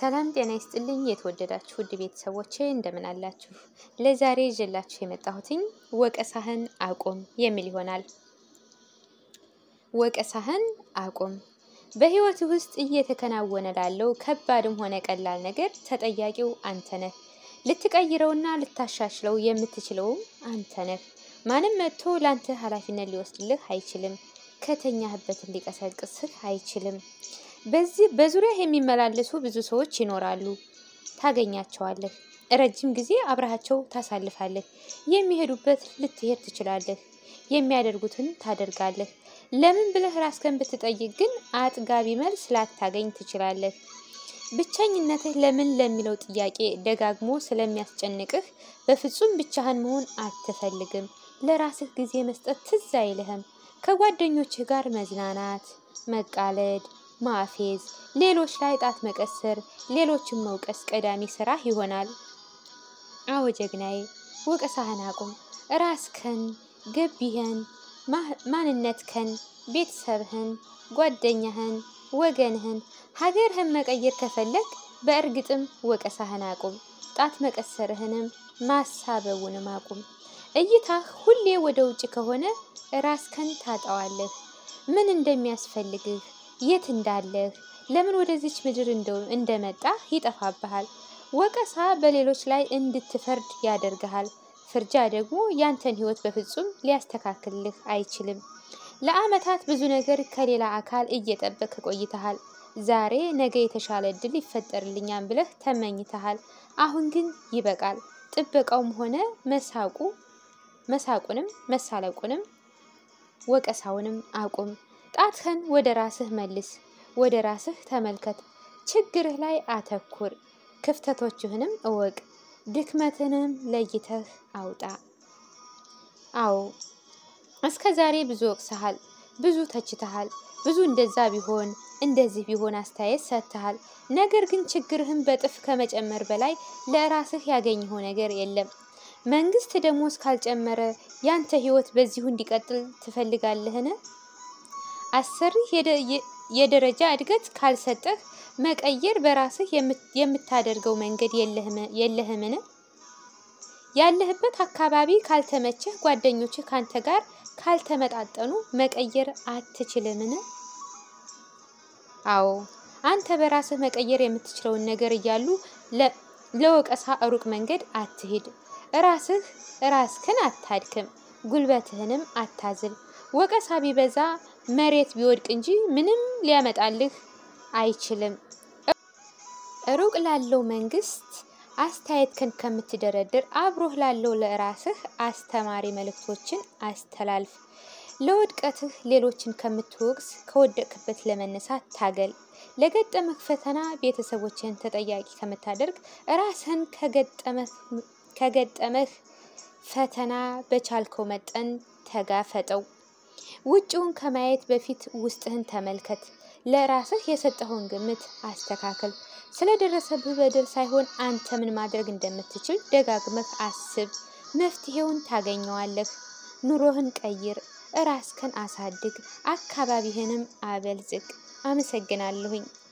ሰላም ጤና ይስጥልኝ። የተወደዳችሁ ውድ ቤተሰቦቼ እንደምን አላችሁ? ለዛሬ ይዤላችሁ የመጣሁትኝ ወቀሳህን አቁም የሚል ይሆናል። ወቀሳህን አቁም። በህይወት ውስጥ እየተከናወነ ላለው ከባድም ሆነ ቀላል ነገር ተጠያቂው አንተ ነህ። ልትቀይረውና ልታሻሽለው የምትችለውም አንተ ነህ። ማንም መጥቶ ላንተ ኃላፊነት ሊወስድልህ አይችልም። ከተኛህበት ሊቀሰቅስህ አይችልም። በዚህ በዙሪያ የሚመላለሱ ብዙ ሰዎች ይኖራሉ። ታገኛቸዋለህ። ረጅም ጊዜ አብረሃቸው ታሳልፋለህ። የሚሄዱበት ልትሄድ ትችላለህ። የሚያደርጉትን ታደርጋለህ። ለምን ብለህ ራስህን ብትጠይቅ ግን አጥጋቢ መልስ ላታገኝ ትችላለህ። ብቸኝነትህ ለምን ለሚለው ጥያቄ ደጋግሞ ስለሚያስጨንቅህ በፍጹም ብቻህን መሆን አትፈልግም። ለራስህ ጊዜ መስጠት ትዝ አይልህም። ከጓደኞችህ ጋር መዝናናት፣ መቃለድ ማፌዝ፣ ሌሎች ላይ ጣት መቀሰር፣ ሌሎችን መውቀስ ቀዳሚ ስራህ ይሆናል። አዎ ጀግናዬ፣ ወቀሳህን አቁም። ራስህን፣ ገቢህን፣ ማንነትህን፣ ቤተሰብህን፣ ጓደኛህን፣ ወገንህን፣ ሀገርህን መቀየር ከፈለግ በእርግጥም ወቀሳህን አቁም። ጣት መቀሰርህንም ማሳበቡንም አቁም። እይታህ ሁሌ ወደ ውጭ ከሆነ ራስህን ታጣዋለህ። ምን እንደሚያስፈልግህ የት እንዳለህ ለምን ወደዚች ምድር እንደመጣህ ይጠፋብሃል። ወቀሳ በሌሎች ላይ እንድትፈርድ ያደርግሃል። ፍርጃ ደግሞ ያንተን ሕይወት በፍጹም ሊያስተካክልህ አይችልም። ለዓመታት ብዙ ነገር ከሌላ አካል እየጠበቅ ቆይተሃል። ዛሬ ነገ የተሻለ እድል ይፈጠርልኛል ብለህ ተመኝተሃል። አሁን ግን ይበቃል። ጥበቃውም ሆነ መሳቁ መሳቁንም መሳለቁንም ወቀሳውንም አቁም። ጣትህን ወደ ራስህ መልስ። ወደ ራስህ ተመልከት። ችግርህ ላይ አተኩር። ክፍተቶችህንም እወቅ። ድክመትንም ለይተህ አውጣ። አዎ እስከ ዛሬ ብዙ ወቅሰሃል፣ ብዙ ተችተሃል፣ ብዙ እንደዛ ቢሆን እንደዚህ ቢሆን አስተያየት ሰጥተሃል። ነገር ግን ችግርህን በጥፍ ከመጨመር በላይ ለራስህ ያገኘኸው ነገር የለም። መንግስት ደሞዝ ካልጨመረ ያንተ ህይወት በዚሁ እንዲቀጥል ትፈልጋለህን? አሰሪህ የደረጃ እድገት ካልሰጠህ መቀየር በራስህ የምታደርገው መንገድ የለህምን? ያለህበት አካባቢ ካልተመቸህ፣ ጓደኞችህ ካንተ ጋር ካልተመጣጠኑ መቀየር አትችልምን? አዎ አንተ በራስህ መቀየር የምትችለውን ነገር እያሉ ለወቀሳ ሩቅ መንገድ አትሂድ። ራስህ ራስህን አታድክም፣ ጉልበትህንም አታዝል። ወቀሳ ቢበዛ መሬት ቢወድቅ እንጂ ምንም ሊያመጣልህ አይችልም። ሩቅ ላለው መንግስት አስተያየትህን ከምትደረድር አብሮህ ላለው ለራስህ አስተማሪ መልእክቶችን አስተላልፍ። ለውድቀትህ ሌሎችን ከምትወቅስ ከወደቅበት ለመነሳት ታገል። ለገጠመህ ፈተና ቤተሰቦችህን ተጠያቂ ከምታደርግ ራስህን ከገጠመህ ፈተና በቻልከው መጠን ተጋፈጠው። ውጭውን ከማየት በፊት ውስጥህን ተመልከት። ለራስህ የሰጠኸውን ግምት አስተካክል። ስለደረሰብህ በደል ሳይሆን አንተ ምን ማድረግ እንደምትችል ደጋግመህ አስብ። መፍትሄውን ታገኘዋለህ። ኑሮህን ቀይር፣ ራስህን አሳድግ፣ አካባቢህንም አበልጽግ። አመሰግናለሁኝ።